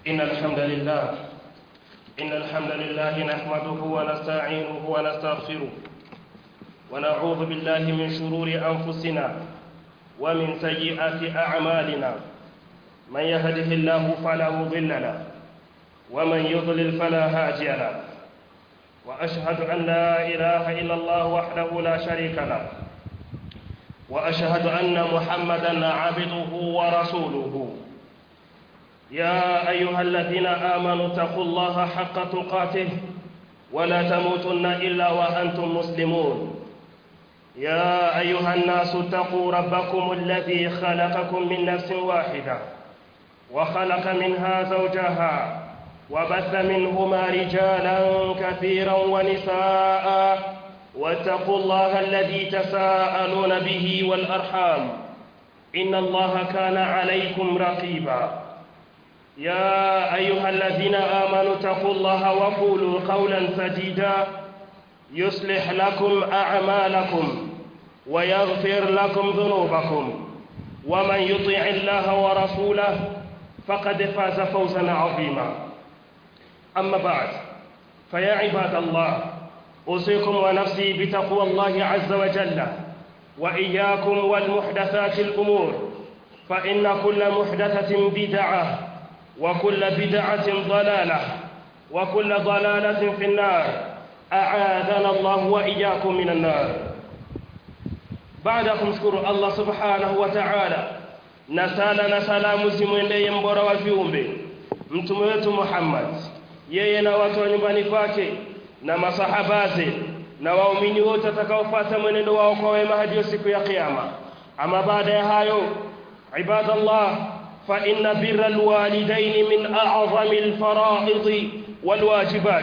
إن الحمد لله إن الحمد لله نحمده ونستعينه ونستغفره ونعوذ بالله من شرور أنفسنا ومن سيئات أعمالنا من يهده الله فلا مضل له ومن يضلل فلا هادي له وأشهد أن لا إله إلا الله وحده لا شريك له وأشهد أن محمدا عبده ورسوله يا أيها الذين آمنوا اتقوا الله حق تقاته ولا تموتن إلا وأنتم مسلمون يا أيها الناس اتقوا ربكم الذي خلقكم من نفس واحدة وخلق منها زوجها وبث منهما رجالا كثيرا ونساء واتقوا الله الذي تساءلون به والأرحام إن الله كان عليكم رقيبا يا أيها الذين آمنوا اتقوا الله وقولوا قولا سديدا يصلح لكم أعمالكم ويغفر لكم ذنوبكم ومن يطع الله ورسوله فقد فاز فوزا عظيما أما بعد فيا عباد الله أوصيكم ونفسي بتقوى الله عز وجل وإياكم والمحدثات الأمور فإن كل محدثة بدعة وكل بدعة ضلالة وكل ضلالة في النار أعاذنا الله وإياكم من النار baada ya kumshukuru Allah subhanahu wa ta'ala na sala na salamu zimwendee mbora wa viumbe mtume wetu Muhammad yeye na watu wa nyumbani kwake na masahabaze na waumini wote watakaofuata mwenendo wao kwa wema hadi siku ya kiyama ama baada ya hayo ibadallah fa inna birra alwalidain min a'zami alfara'id walwajibat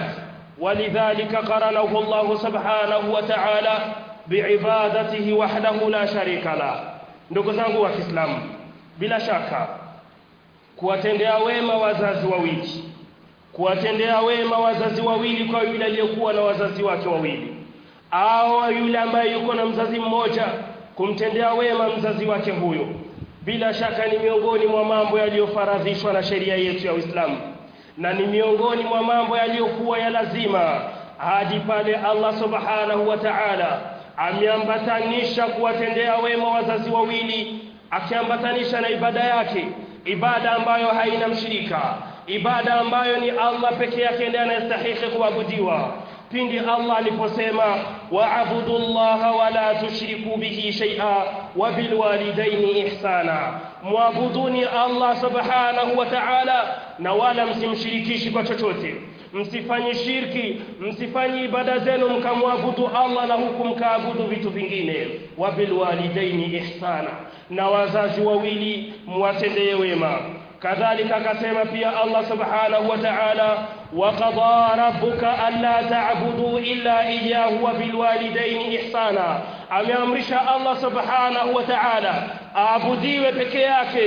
ولذلك قرنه الله سبحانه وتعالى biibadatihi wahdahu la sharika la ndugu zangu wa Kiislamu bila shaka kuwatendea wema wazazi wawili kuwatendea wema wazazi wawili kwa yule aliyokuwa na wazazi wake wawili au yule ambaye yuko na mzazi mmoja kumtendea wema mzazi wake huyo bila shaka ni miongoni mwa mambo yaliyofaradhishwa na sheria yetu ya Uislamu na ni miongoni mwa mambo yaliyokuwa ya lazima hadi pale Allah subhanahu wa ta'ala ameambatanisha kuwatendea wema wazazi wawili akiambatanisha na ibada yake ibada ambayo haina mshirika ibada ambayo ni Allah peke yake ndiye anayestahili kuabudiwa pindi Allah aliposema wa'budu Allah wa la tushriku bihi shay'a wa bil walidaini ihsana muabuduni Allah subhanahu wa ta'ala na wala msimshirikishi kwa chochote msifanye shirki msifanye ibada zenu mkamwabudu Allah na huku mkaabudu vitu vingine wa bil walidaini ihsana na wazazi wawili mwatendee wema kadhalika akasema pia Allah subhanahu wa ta'ala wa qada rabbuka alla ta'budu illa iyyahu wa bil walidaini ihsana ameamrisha Allah subhanahu wa ta'ala aabudiwe peke yake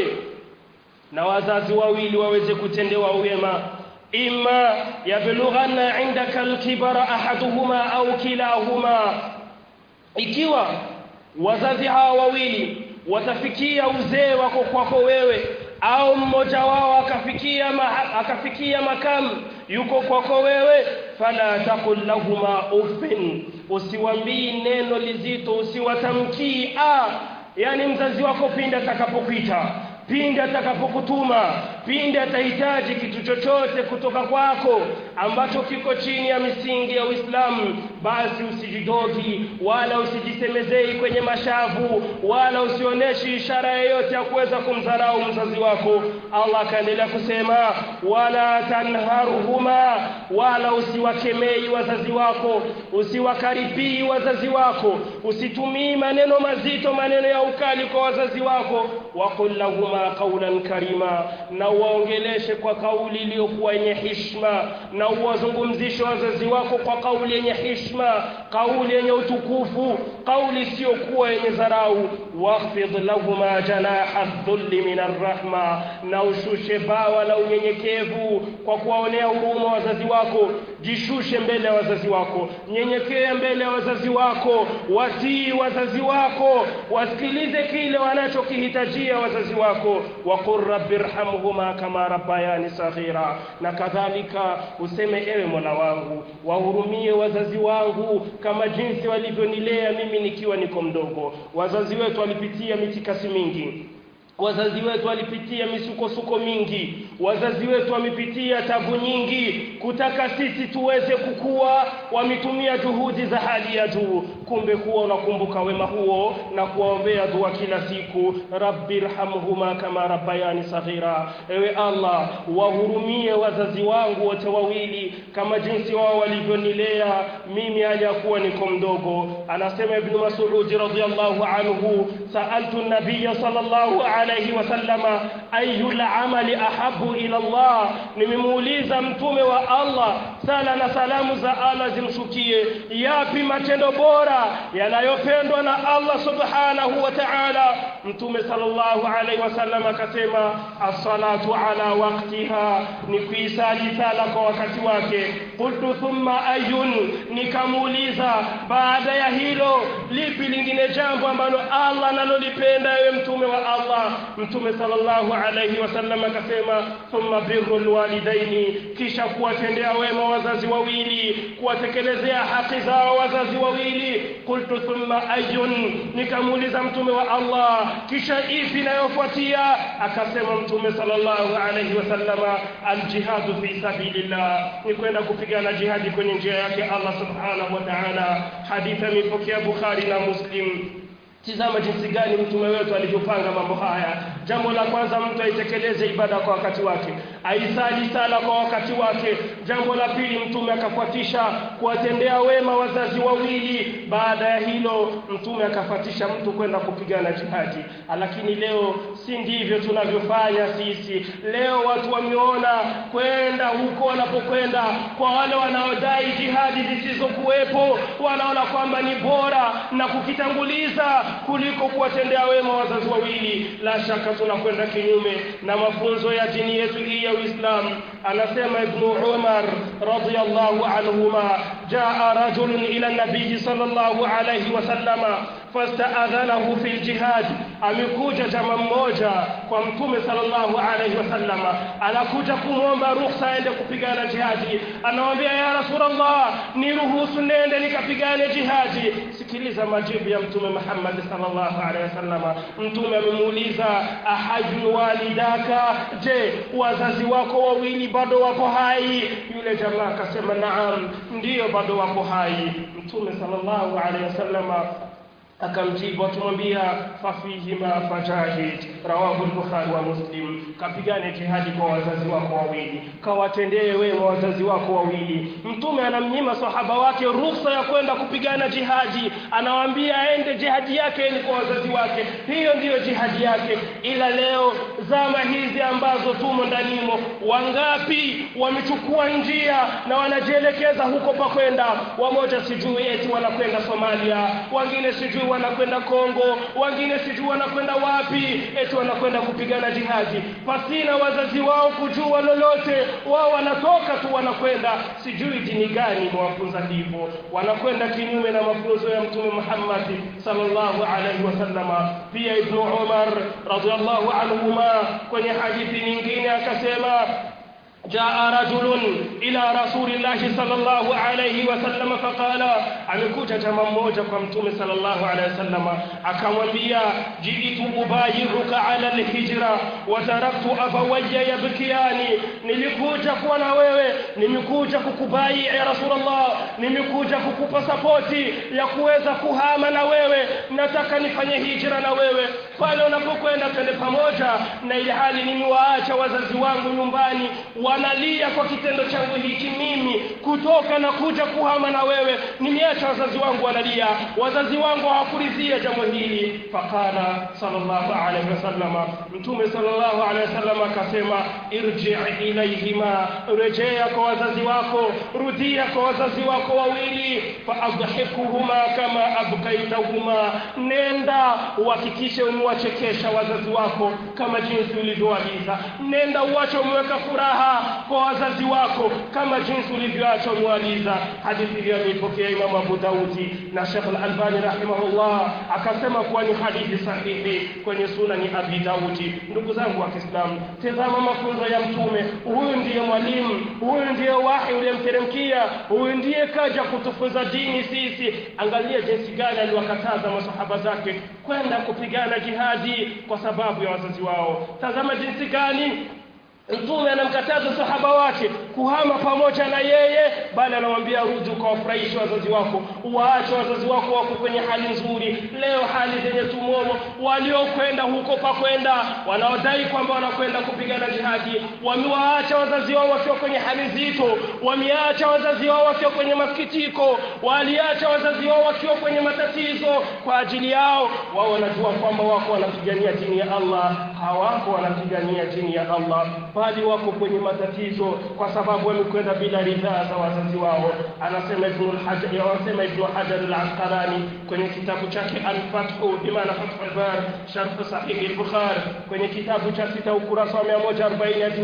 na wazazi wawili waweze kutendewa wema imma yablughanna indaka alkibara ahaduhuma au kilahuma ikiwa wazazi hawa wawili watafikia uzee wako kwako wewe au mmoja wao akafikia ma, akafikia makamu yuko kwako wewe fala taqul lahuma uffin usiwambii neno lizito usiwatamkii a yani mzazi wako pindi atakapokuita pindi atakapokutuma pindi atahitaji kitu chochote kutoka kwako ambacho kiko chini ya misingi ya Uislamu basi usijidogi wala usijisemezei kwenye mashavu wala usioneshi ishara yoyote ya kuweza kumdharau mzazi wako Allah akaendelea kusema wala tanharuhuma wala usiwakemei wazazi wako usiwakaribii wazazi wako usitumii maneno mazito maneno ya ukali kwa wazazi wako waqul lahuma qawlan karima na uwaongeleshe kwa kauli iliyokuwa yenye heshima na uwazungumzishe wazazi wako kwa kauli yenye heshima kauli yenye utukufu kauli isiyokuwa yenye dharau wakhfid lahuma janaha dhulli min arrahma na ushushe bawa la unyenyekevu kwa kuwaonea huruma wazazi wako jishushe mbele ya wazazi wako nyenyekea mbele ya wazazi wako watii wazazi wako wasikilize kile wanachokihitajia wazazi wako waqul rabbirhamhuma kama rabbayani saghira na kadhalika useme ewe mola wangu wahurumie wazazi wangu kama jinsi walivyonilea mimi nikiwa niko mdogo wazazi wetu walipitia mitikasi mingi wazazi wetu walipitia misukosuko mingi wazazi wetu wamepitia tabu nyingi kutaka sisi tuweze kukua wametumia juhudi za hali ya juu kumbe kuwa unakumbuka wema huo na kuwaombea dua kila siku rabbirhamhuma kama rabbayani saghira ewe allah wahurumie wazazi wangu wote wawili kama jinsi wao walivyonilea mimi aliyakuwa niko mdogo anasema ibn mas'ud radhiyallahu anhu sa'altu an-nabiy sallallahu alayhi wasallama ayul amali ahabu ila Allah nimemuuliza mtume wa Allah sala na salamu za Allah zimshukie yapi matendo bora yanayopendwa na Allah subhanahu wa ta'ala mtume sallallahu alayhi wasallam akasema as-salatu ala waqtiha ni kuisali sala kwa wakati wake qultu thumma ayun nikamuuliza baada ya hilo lipi lingine jambo ambalo Allah analolipenda ewe mtume wa Allah mtume sallallahu alayhi wasallam akasema thumma birrul walidaini kisha kuwatendea wema wazazi wawili kuwatekelezea haki zao wazazi wawili qultu thumma ayun nikamuuliza mtume wa Allah kisha ipi inayofuatia akasema mtume sallallahu alayhi wasallama aljihadu fi sabilillah ni kwenda kupigana jihadi kwenye njia yake Allah subhanahu wa ta'ala hadithi imepokea Bukhari na Muslim Tizama jinsi gani mtume wetu alivyopanga mambo haya. Jambo la kwanza mtu aitekeleze ibada kwa wakati wake, aisali sala kwa wakati wake. Jambo la pili mtume akafuatisha kuwatendea wema wazazi wawili. Baada ya hilo mtume akafuatisha mtu kwenda kupigana jihadi. Lakini leo si ndivyo tunavyofanya sisi. Leo watu wameona kwenda huko wanapokwenda kwa wale wanaodai jihadi zisizokuwepo, wanaona kwamba ni bora na kukitanguliza kuliko kuwatendea wema wazazi wawili la shaka tunakwenda kinyume na mafunzo ya dini yetu hii ya Uislamu anasema Ibn Umar radiyallahu anhuma jaa rajulun ila nabii sallallahu alayhi wasallama fastaadhanahu fi jihad amekuja jamaa mmoja kwa mtume sallallahu alayhi wasallama anakuja kumwomba ruhusa aende kupigana jihadi anamwambia ya rasulullah niruhusu nende nikapigane jihadi sikiliza majibu ya mtume Muhammad sallallahu alayhi wasallama mtume amemuuliza ahajun walidaka je wazazi wako wawili bado wako hai yule jamaa akasema naam ndiyo bado wako hai mtume sallallahu alayhi wasallama akamjibu akimwambia fafihima fajahid rawahu al-bukhari wa muslim kapigane jihadi kwa wazazi wako wawili kawatendee wema wazazi wako wawili mtume anamnyima sahaba wake ruhusa ya kwenda kupigana jihadi anawaambia aende jihadi yake ni kwa wazazi wake hiyo ndiyo jihadi yake ila leo zama hizi ambazo tumo ndanimo wangapi wamechukua njia na wanajielekeza huko pa kwenda wamoja sijui eti wanakwenda Somalia wengine sijui wanakwenda Kongo wengine sijui wanakwenda wapi eti wanakwenda kupigana jihadi pasina wazazi wao kujua lolote wao wanatoka tu wanakwenda sijui dini gani mwafunza hivyo wanakwenda kinyume na mafunzo ya mtume Muhammad sallallahu alaihi wasallama pia ibn Umar radhiallahu anhuma kwenye hadithi nyingine akasema جاء رجل إلى رسول الله صلى الله عليه وسلم فقال amekuja jamaa mmoja kwa mtume sallallahu alaihi wasallam akamwambia jiitu ubayiruka ala alhijra wa taraktu abawayya yabkiyani nilikuja kuwa na wewe nimekuja kukubai ya rasulullah nimekuja kukupa sapoti ya kuweza kuhama na wewe nataka nifanye hijra na wewe pale unapokwenda twende pamoja na ili hali nimewaacha wazazi wangu nyumbani wanalia kwa kitendo changu hiki mimi kutoka na kuja kuhama na wewe nimeacha wazazi wangu wanalia wazazi wangu hawakuridhia jambo hili faqala sallallahu alaihi wasallam mtume sallallahu alaihi wasallam akasema irji ilaihima rejea kwa wazazi wako rudia kwa wazazi wako wawili faadhikuhuma kama abkaitahuma nenda uhakikishe umewachekesha wazazi wako kama jinsi ulivyoagiza nenda uache umeweka furaha kwa wazazi wako kama jinsi ulivyoacha umewaliza hadithi hiyo ameipokea imamu abu daudi na shekh al-albani rahimahullah akasema kuwa ni hadithi sahihi kwenye sunani abi daudi ndugu zangu wa kiislamu tazama mafunzo ya mtume huyu ndiye mwalimu huyu ndiye wahi uliyemteremkia huyu ndiye kaja kutufunza dini sisi angalia jinsi gani aliwakataza masahaba zake kwenda kupigana jihadi kwa sababu ya wazazi wao tazama jinsi gani mtume anamkataza sahaba wake kuhama pamoja na yeye bali anamwambia rudi ukawafurahishe wazazi wako waache wazazi wako wako kwenye hali nzuri leo hali zenye tumomo waliokwenda huko pa kwenda wanaodai kwamba wanakwenda kupigana jihadi wamewaacha wazazi wao wakiwa kwenye hali nzito wameacha wazazi wao wakiwa kwenye masikitiko waliacha wazazi wao wakiwa kwenye matatizo kwa ajili yao wao wanajua kwamba wako wanapigania dini ya Allah hawako wanapigania dini ya Allah bali wako kwenye matatizo kwa sababu wamekwenda bila ridhaa za wazazi wao anasema ibn al-hajar anasema ibn hajar al-asqalani kwenye kitabu chake al-fath bimaana fath al-bar sharh sahih al-bukhari kwenye kitabu cha sita ukurasa wa 140 hadi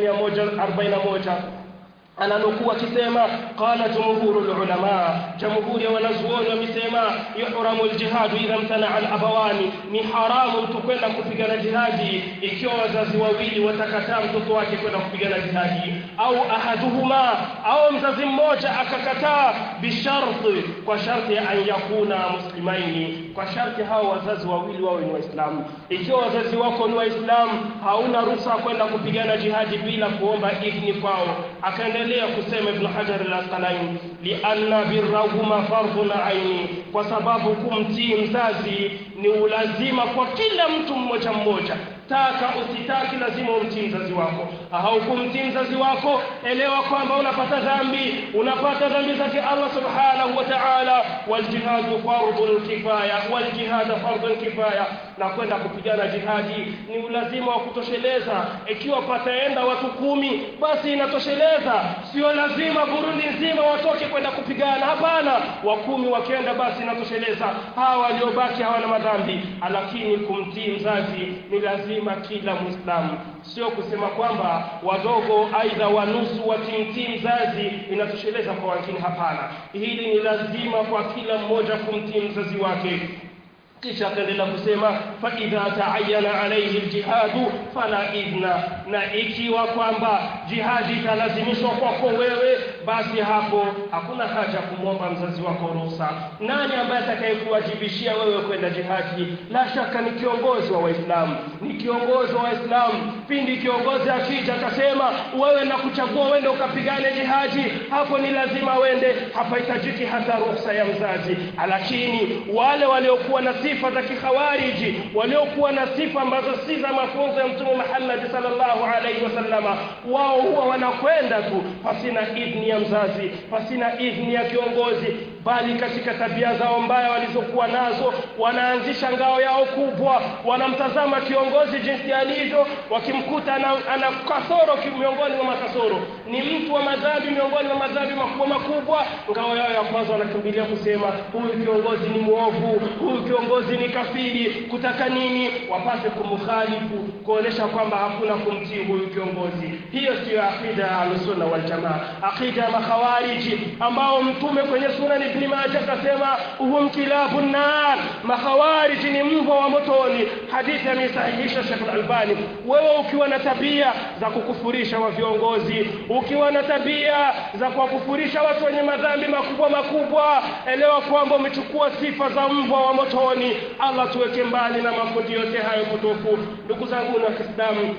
141 ananukuu akisema qala jumhuru lulama jamhuri ya wanazuoni wamesema yuhramu ljihadu idha mtanaa alabawani ni haramu mtu kwenda kupigana jihadi ikiwa wazazi wawili watakataa mtoto wake kwenda kupigana jihadi au ahaduhuma au mzazi mmoja akakataa bisharti kwa sharti ya an yakuna muslimaini kwa sharti hao wazazi wawili wawe ni waislamu ikiwa wazazi wako ni waislamu hauna ruhusa kwenda kupigana jihadi bila kuomba idhni kwao akaenda anaendelea kusema Ibn Hajar al-Asqalani lianna birrahuma fardhun aini, kwa sababu kumtii mzazi ni ulazima kwa kila mtu mmoja mmoja taka usitaki lazima umtii mzazi wako au kumtii mzazi wako elewa kwamba unapata dhambi unapata dhambi zake Allah subhanahu wa ta'ala waljihadu fardhun kifaya waljihad fardhun kifaya na kwenda kupigana jihadi ni ulazima wa kutosheleza ikiwa pataenda watu kumi basi inatosheleza sio lazima Burundi nzima watoke kwenda kupigana hapana wa kumi wakienda basi inatosheleza hawa waliobaki hawana madhambi lakini kumtii mzazi ni lazima kila muislamu sio kusema kwamba wadogo aidha wanusu watimtii mzazi inatosheleza kwa wengine hapana hili ni lazima kwa kila mmoja kumtii mzazi wake kisha akaendelea kusema fa idha taayana alayhi aljihadu fala idhna na ikiwa kwamba jihadi italazimishwa kwako wewe basi hapo hakuna haja kumwomba mzazi wako ruhusa nani ambaye atakayekuwajibishia wewe kwenda jihadi la shaka ni kiongozi wa waislamu ni kiongozi wa waislamu pindi kiongozi akija akasema wewe na kuchagua wende ukapigane jihadi hapo ni lazima wende hapahitajiki hata ruhusa ya mzazi lakini wale waliokuwa na sifa za kikhawariji waliokuwa na sifa ambazo si za mafunzo ya mtume Muhammad sallallahu alaihi wasallama wao huwa wanakwenda tu pasina idhni ya mzazi pasina idhni ya kiongozi bali katika tabia zao mbaya walizokuwa nazo wanaanzisha ngao yao kubwa wanamtazama kiongozi jinsi alivyo wakimkuta ana, ana kasoro miongoni mwa makasoro ni mtu wa madhambi miongoni mwa madhambi makubwa makubwa ngao yao ya kwanza wanakimbilia kusema huyu kiongozi ni mwovu huyu kiongozi ni kafiri kutaka nini wapate kumkhalifu kuonesha kwamba hakuna kumtii huyu kiongozi hiyo siyo akida ya ahlusunna waljamaa akida ya makhawariji ambao mtume kwenye sunani ibn Majah akasema hum kilabun nar makhawariji ni mbwa wa motoni hadithi amesahihisha Sheikh Al-Albani wewe ukiwa na tabia za kukufurisha wa viongozi ukiwa na tabia za kuwakufurisha watu wenye madhambi makubwa makubwa elewa kwamba umechukua sifa za mbwa wa motoni Allah tuweke mbali na makundi yote hayo potofu ndugu zangu wa Kiislamu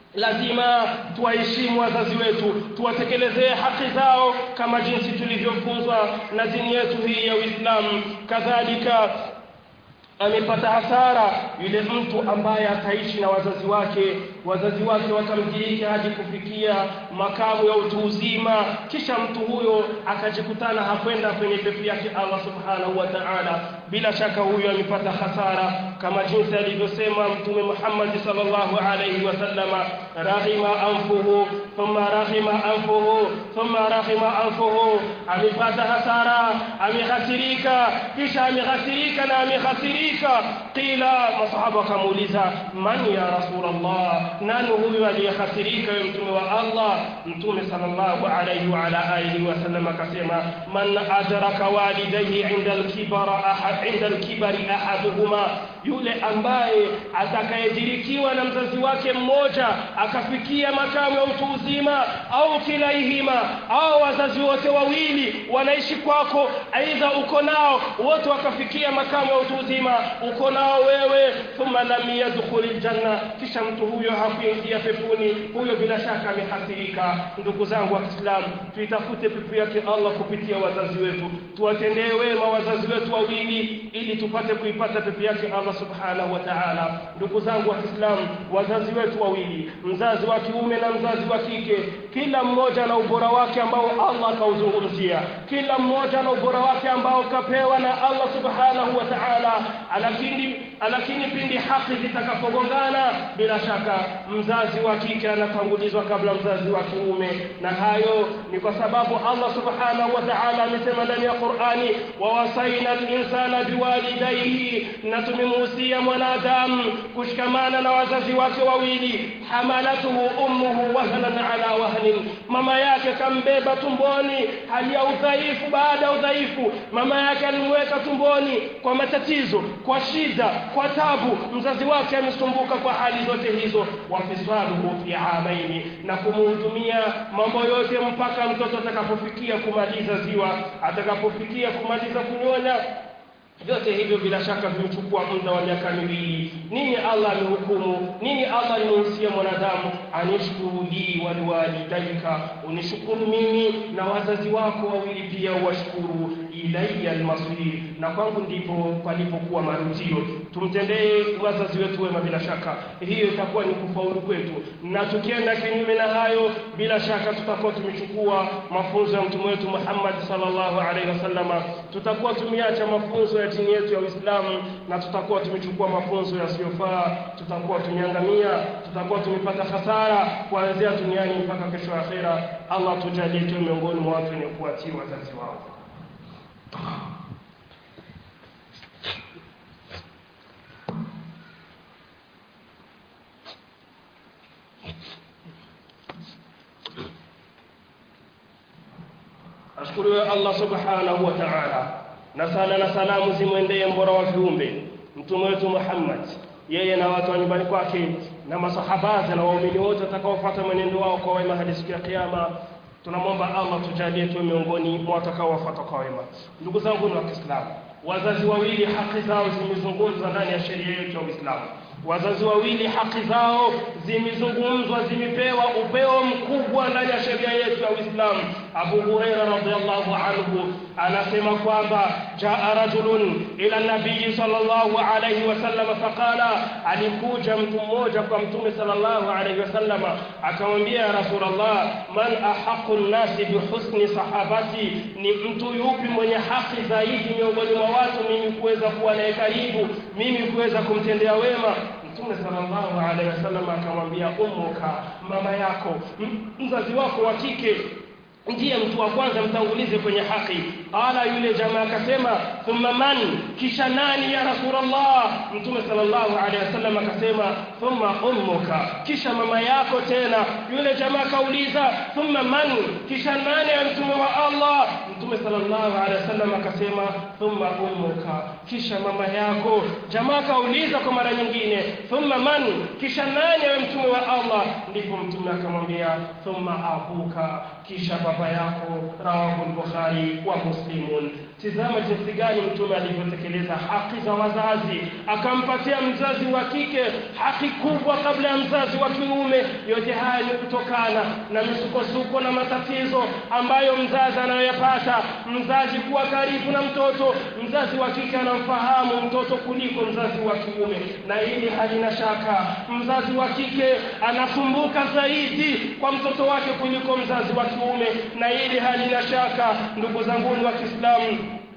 lazima tuwaheshimu wazazi wetu tuwatekelezee haki zao kama jinsi tulivyofunzwa na dini yetu hii ya Uislamu kadhalika amepata hasara yule mtu ambaye ataishi na wazazi wake wazazi wake wakamdiriki hadi kufikia makamu ya utu uzima kisha mtu huyo akajikutana hakwenda kwenye pepo yake Allah subhanahu wa ta'ala bila shaka huyo amepata hasara kama jinsi alivyosema mtume Muhammad sallallahu alayhi wasallama rahima anfuhu thumma rahima anfuhu thumma rahima anfuhu amepata hasara amehasirika kisha amehasirika na amehasirika qila masahaba kamuuliza man ya rasulullah nani huyu aliyehasirika yule mtume wa Allah mtume sallallahu alayhi wa ala alihi wasallam akasema man adraka walidayhi inda al-kibara ahad inda al-kibari ahaduhuma yule ambaye atakayedirikiwa na mzazi wake mmoja akafikia makamu ya utu uzima au kilaihima au wazazi wote wawili wanaishi kwako aidha uko nao wote wakafikia makamu ya utu uzima uko nao wewe thumma lam yadkhulil janna kisha mtu huyo hakuingia peponi huyo bila shaka amehasirika ndugu zangu wa Kiislamu tuitafute pepo yake Allah kupitia wazazi wetu tuwatendee wema wazazi wetu wawili ili tupate kuipata pepo yake Allah subhanahu wa ta'ala ndugu zangu wa Kiislamu wazazi wetu wawili mzazi wa kiume na mzazi wa kike kila mmoja na ubora wake ambao Allah kauzungumzia kila mmoja na ubora wake ambao kapewa na Allah subhanahu wa ta'ala lakini lakini pindi haki zitakapogongana bila shaka mzazi wa kike anatangulizwa kabla mzazi wa kiume na hayo ni kwa sababu Allah subhanahu wa ta'ala amesema ndani ya Qur'ani wa wasaina al-insana biwalidayhi na tumemuhusia mwanadamu kushikamana na wazazi wake wawili hamalatuhu ummuhu wahnan ala wahnin mama yake kambeba tumboni hali ya udhaifu baada ya udhaifu mama yake alimweka tumboni kwa matatizo kwa shida kwa tabu mzazi wake amesumbuka kwa hali zote hizo wafisaluhu fi amaini na kumhudumia mambo yote mpaka mtoto atakapofikia kumaliza ziwa atakapofikia kumaliza kunyonya vyote hivyo bila shaka vimechukua muda wa miaka miwili nini Allah amehukumu nini Allah alimuhusia mwanadamu anishkuru li waliwalidaika unishukuru mimi na wazazi wako wawili pia uwashukuru ilayya almasir na kwangu ndipo palipokuwa marujio tumtendee wazazi wetu wema bila shaka hiyo itakuwa ni kufaulu kwetu na tukienda kinyume na hayo bila shaka tutakuwa tumechukua mafunzo ya mtume wetu Muhammad sallallahu alaihi wasallama tutakuwa tumeacha mafunzo ya dini yetu ya Uislamu na tutakuwa tumechukua mafunzo yasiyofaa tutakuwa tumeangamia tutakuwa tumepata hasara kuanzia duniani mpaka kesho akhera Allah tujalie tu miongoni mwa watu wenye kuatii wazazi wao ashukuriwe Allah subhanahu wa ta'ala na sala na salamu zimwendee mbora wa viumbe mtume wetu Muhammad yeye na watu wa nyumbani kwake na masahaba na waumini wote watakaofuata mwenendo wao kwa wema hadi siku ya kiyama tunamwomba Allah tujalie tu miongoni mwa watakaofuata kwa wema ndugu zangu wa Kiislamu wazazi wawili haki zao zimezungumzwa ndani ya sheria yetu ya Uislamu wazazi wawili haki zao zimezungumzwa zimepewa upeo mkubwa ndani ya sheria yetu ya Uislamu Abu Huraira radhiallahu anhu anasema kwamba jaa rajulun ila nabii sallallahu alayhi wasallam faqala alikuja mtu mmoja kwa mtume sallallahu alayhi wasallam akamwambia ya rasulullah man ahaqu nnasi bihusni sahabati ni mtu yupi mwenye haki zaidi miongoni mwa watu mimi kuweza kuwa naye karibu mimi kuweza kumtendea wema Mtume sallallahu alaihi wasallam akamwambia ummuka mama yako mzazi wako wa kike ndiye mtu wa kwanza mtangulize kwenye haki qala yule jamaa akasema thumma man kisha nani ya rasulullah mtume sallallahu alaihi wasallam akasema thumma ummuka kisha mama yako tena yule jamaa kauliza thumma man kisha nani ya mtume wa Allah mtume sallallahu alaihi wasallam akasema thumma ummuka kisha mama yako jamaa kauliza kwa mara nyingine thumma man kisha nani ya mtume wa Allah ndipo mtume akamwambia thumma abuka kisha baba yako rawahu al-bukhari wa muslim muslimun tizama jinsi gani mtume alivyotekeleza haki za wazazi akampatia mzazi wa kike haki kubwa kabla ya mzazi wa kiume yote haya ni kutokana na misukosuko na matatizo ambayo mzazi anayoyapata mzazi kuwa karibu na mtoto mzazi wa kike anamfahamu mtoto kuliko mzazi wa kiume na hili halina shaka mzazi wa kike anasumbuka zaidi kwa mtoto wake kuliko mzazi wa kiume na hili halina shaka ndugu zangu wa Kiislamu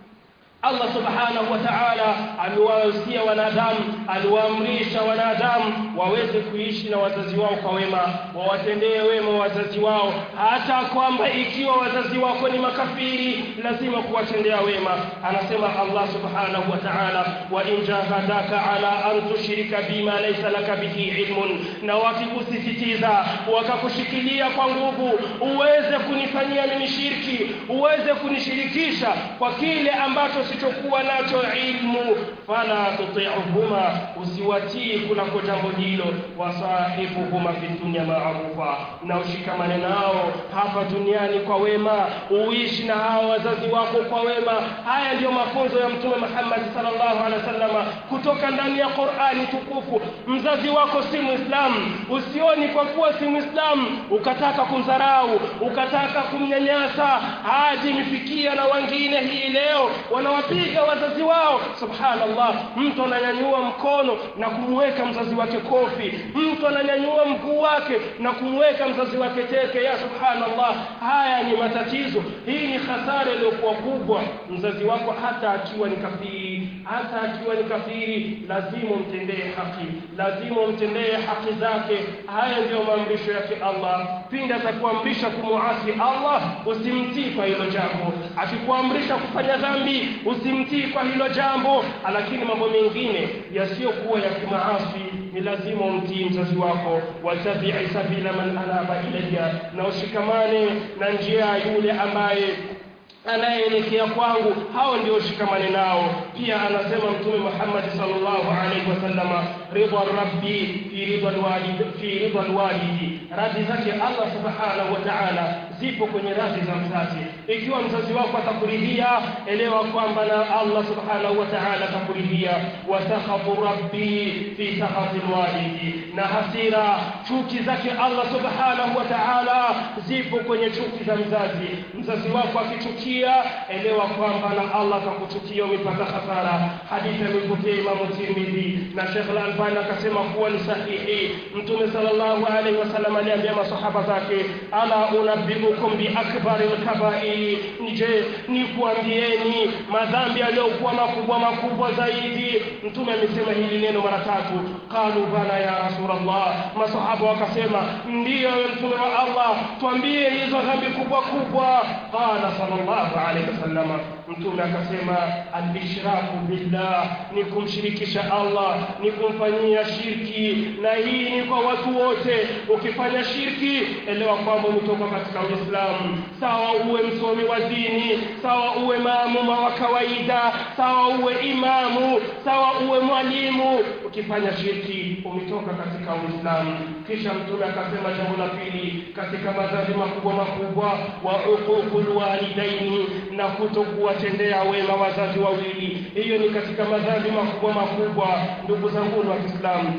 Allah subhanahu wa ta'ala aliwahusia wanadamu aliwaamrisha wanadamu waweze kuishi na wazazi wao kwa wema wawatendee wema wazazi wao hata kwamba ikiwa wazazi wako ni makafiri lazima kuwatendea wema anasema Allah subhanahu wa ta'ala wa in jahadaka ala an tushrika bima laysa laka bihi ilmun na wakikusisitiza wakakushikilia kwa nguvu uweze kunifanyia mimi shirki uweze kunishirikisha kwa kile ambacho usichokuwa nacho ilmu fala tuti'uhuma usiwatii kunako jambo hilo wasahibuhuma fi dunya ma'rufa na ushikamane nao hapa duniani kwa wema uishi na hao wazazi wako kwa wema haya ndiyo mafunzo ya mtume Muhammad sallallahu alaihi wasallam kutoka ndani ya Qur'ani tukufu mzazi wako si muislamu usioni kwa kuwa si muislamu ukataka kumdharau ukataka kumnyanyasa hadi imefikia na wengine hii leo wanawapiga wazazi wao subhanallah mtu ananyanyua mkono na kumweka mzazi wake kofi mtu ananyanyua mguu wake na kumweka mzazi wake teke ya subhanallah haya ni matatizo hii ni hasara iliyokuwa kubwa mzazi wako hata akiwa ni kafiri hata akiwa ni kafiri lazima umtendee haki lazima umtendee haki zake haya ndiyo maamrisho yake Allah pindi atakuamrisha kumuasi Allah usimtii kwa hilo jambo akikuamrisha kufanya dhambi usimtii kwa hilo jambo lakini mambo mengine yasiyokuwa ya kimaasi ni lazima umtii mzazi wako watabi'i sabila man anaba ilayya na ushikamane na njia yule ambaye anayeelekea kwangu hao ndio shikamane nao pia anasema mtume Muhammad sallallahu alaihi wasallama ridwa rabbi fi ridwa alwalid fi ridwa alwalidi radhi zake Allah subhanahu wa ta'ala zipo kwenye radhi za mzazi ikiwa mzazi wako atakuridhia elewa kwamba na Allah subhanahu wa ta'ala atakuridhia wa sakhatu rabbi fi sakhati alwalidi na hasira chuki zake Allah subhanahu wa ta'ala zipo kwenye chuki za mzazi mzazi wako akichukia elewa kwamba na Allah atakuchukia umepata hasara hadithi imepokea Imam Tirmidhi na Sheikh Al-Albani akasema kuwa ni sahihi mtume sallallahu alaihi wasallam aliambia masahaba zake ala unabbiukum bi akbaril kabairi je ni kuambieni madhambi yaliyokuwa makubwa makubwa zaidi mtume amesema hili neno mara tatu qalu bala ya rasulullah masahaba wakasema ndiyo mtume wa Allah tuambie hizo dhambi kubwa kubwa qala sallallahu alaihi wasallam mtume akasema al-ishraku billah ni kumshirikisha Allah ni kumfanyia shirki na hii ni kwa watu wote ukifanya shirki elewa kwamba umetoka katika Uislamu sawa uwe msomi wa dini sawa uwe maamuma wa kawaida sawa uwe imamu sawa uwe mwalimu ukifanya shirki umetoka katika Uislamu kisha mtume akasema jambo la pili katika madhambi makubwa makubwa wa uququl walidaini na kutokuwatendea wema wazazi wawili hiyo ni katika madhambi makubwa makubwa ndugu zangu wa Kiislamu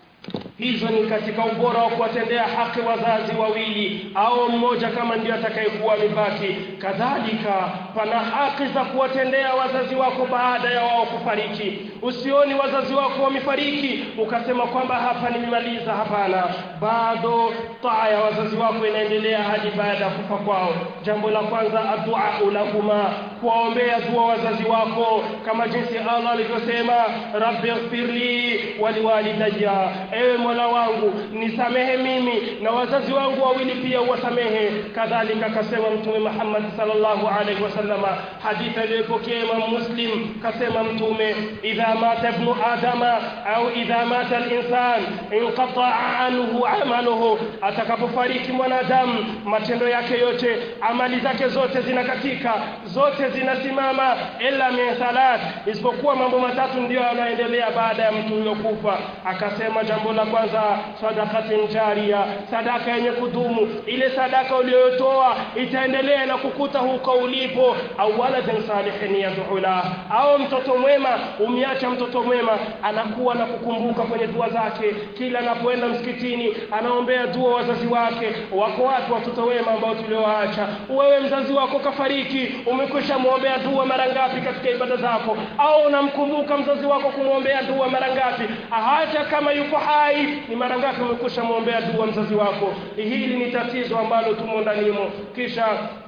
hizo ni katika ubora wa kuwatendea haki wazazi wawili au mmoja kama ndio atakayekuwa amebaki kadhalika pana haki za kuwatendea wazazi wako baada ya wao kufariki usioni wazazi wako wamefariki ukasema kwamba hapa nimemaliza hapana bado taa ya wazazi wako inaendelea hadi baada ya kufa kwao jambo la kwanza addu'a lahuma kuwaombea dua wazazi wako kama jinsi Allah alivyosema rabbi ighfirli waliwalidayya ewe mola wangu nisamehe mimi na wazazi wangu wawili pia uwasamehe kadhalika akasema mtume Muhammad sallallahu alaihi wasallam hadithi iliyopokea Imam Muslim kasema mtume idha mata ibnu adama au idha mata al-insan inqata'a anhu amaluhu atakapofariki mwanadamu matendo yake yote amali zake zote zinakatika zote zinasimama illa min thalath isipokuwa mambo matatu ndiyo yanaendelea baada ya mtu huyo kufa akasema jambo la kwanza sadakatin jaria sadaka yenye kudumu ile sadaka uliyotoa itaendelea na kukuta huko ulipo au waladin salihin yad'u la au mtoto mwema umiacha mtoto mwema anakuwa na kukumbuka kwenye dua zake kila anapoenda msikitini anaombea dua wazazi wake wako watu watoto wema ambao tuliowaacha wewe mzazi wako kafariki umekwisha muombea dua mara ngapi katika ibada zako au unamkumbuka mzazi wako kumwombea dua mara ngapi hata kama yuko hai ni mara ngapi umekwisha muombea dua mzazi wako hili ni tatizo ambalo tumo ndanimo kisha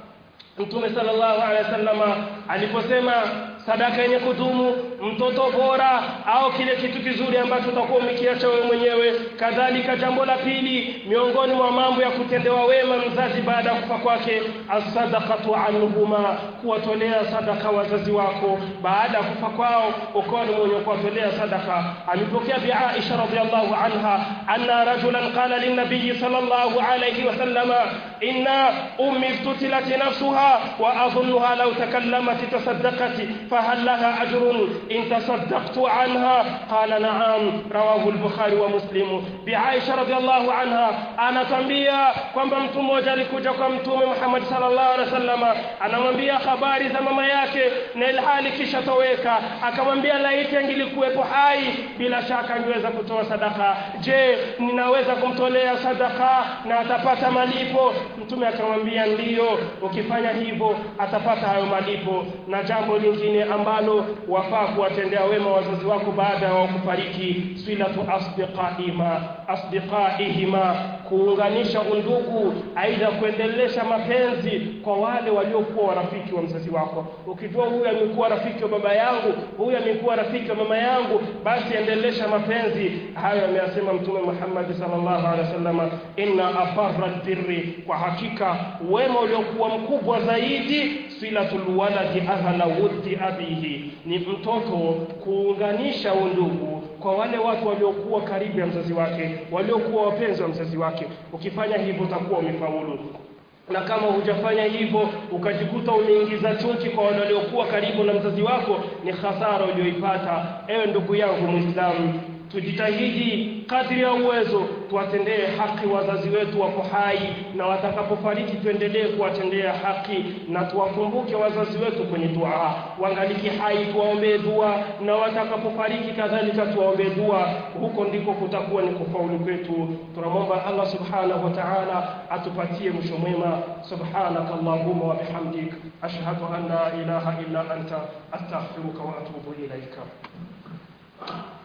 Mtume sallallahu alaihi wasallama aliposema sadaka yenye kudumu mtoto bora au kile kitu kizuri ambacho utakuwa umekiacha wewe mwenyewe kadhalika jambo la pili miongoni mwa mambo ya kutendewa wema mzazi baada ya kufa kwake as-sadaqatu anhuma kuwatolea sadaka wazazi wako baada ya kufa kwao ukawa ni mwenye kuwatolea sadaka amepokea bi Aisha radhiallahu anha anna rajulan qala lin-nabiy sallallahu alayhi wasallama inna ummi iftutilat nafsuha wa adhunnuha law takallamat tasaddaqat فهل لها أجر إن تصدقت عنها قال نعم رواه البخاري ومسلم بعائشة رضي الله عنها أنا تنبيا kwamba mtu mmoja alikuja kwa mtume Muhammad sallallahu alaihi wasallam anamwambia habari za mama yake na ilhali kisha toweka akamwambia laiti angilikuwepo hai bila shaka angeweza kutoa sadaka je ninaweza kumtolea sadaka na atapata malipo mtume akamwambia ndiyo ukifanya hivyo atapata hayo malipo na jambo lingine ambalo wafaa kuwatendea wema wazazi wako baada ya kufariki silatu asdiqaihima asdiqaihima kuunganisha undugu aidha kuendelesha mapenzi kwa wale waliokuwa warafiki wa mzazi wako ukijua huyu amekuwa rafiki wa baba yangu huyu amekuwa rafiki wa mama yangu basi endelesha mapenzi hayo ameyasema mtume Muhammad sallallahu alaihi wasallam inna afarra birri kwa hakika wema uliokuwa mkubwa zaidi silatul waladi ahla wuddi abihi ni mtoto kuunganisha undugu kwa wale watu waliokuwa karibu ya mzazi wake waliokuwa wapenzi wa mzazi wake ukifanya hivyo utakuwa umefaulu na kama hujafanya hivyo ukajikuta umeingiza chuki kwa wale waliokuwa karibu na mzazi wako ni hasara uliyoipata ewe ndugu yangu muislamu tujitahidi kadri ya uwezo tuwatendee haki wazazi wetu wapo hai na watakapofariki tuendelee kuwatendea haki na tuwakumbuke wazazi wetu kwenye dua wangaliki hai tuwaombee dua na watakapofariki kadhalika tuwaombee dua huko ndiko kutakuwa ni kufaulu kwetu tunamwomba Allah subhanahu wa ta'ala atupatie mwisho mwema subhanaka allahumma wa bihamdik ashhadu an la ilaha illa anta astaghfiruka wa atubu ilaika